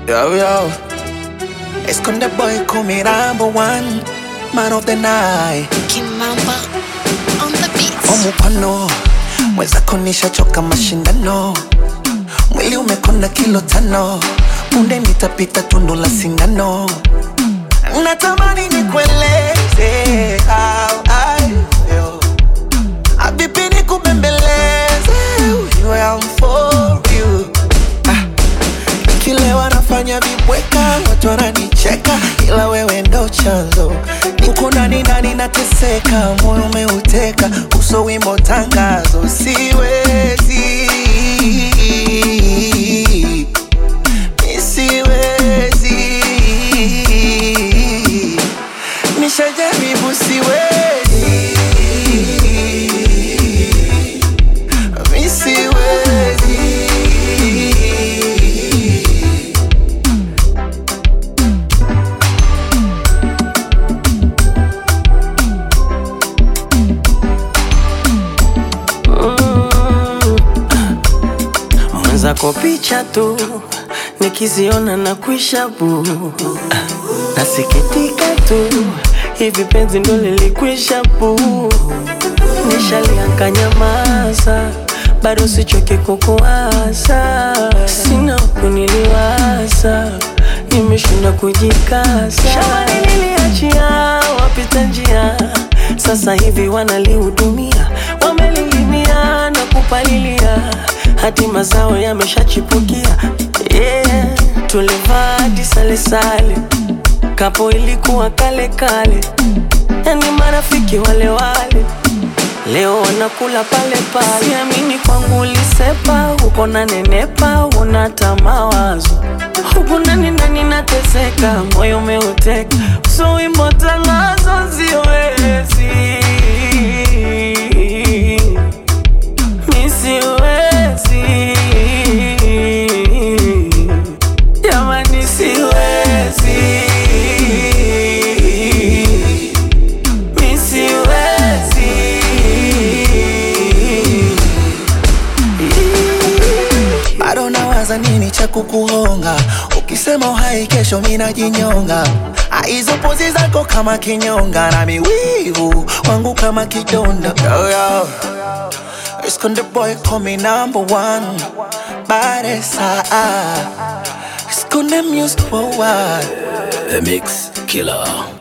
Yo, yo. Esconde boy, call me number one. Man of the night. Kimamba on the beat. Omupano. Mwenzako nishachoka mashindano. Mwili umekonda kilo tano. Punde nitapita tundu la sindano. Natamani nikueleze how I feel. Habibi nikubembeleze. You am for you. Ah. Nikilewa nafanya vibweka, watu wananicheka, ila wewe ndo chanzo. Huko ndani ndani nateseka, moyo umeuteka, uso wimbo tangazo, siwezi Mi siwezi nishajaribu, siwezi Mi siwezi mwenzako picha tu nikiziona na kuisha bu nasikitika tu hivi penzi ndo lilikwisha bu nishalianka nyamaza bado sichoke kukuasa sina kuniliwaza nimeshinda kujikasa shawani niliachia wapita njia sasa hivi wanalihudumia wamelilimia na kupalilia hadi mazao yameshachipukia yeah. tulivaa hadi salesale kapo ilikuwa kale kale yani marafiki wale wale leo wanakula pale pale siamini kwangu ulisepa huko na nenepa unata mawazo huku ndani ndani nateseka moyo umeuteka so wimbo tangazo siwezi mi siwezi jamani siwezi mi siwezi bado nawaza nini cha kukuhonga ukisema uhai kesho minajinyonga Ah, hizo pozi zako kama kinyonga na miwivu wangu kama kidonda yo, yo. Esconde boy call me number one Baresa Esconde music for what The Mix Killer.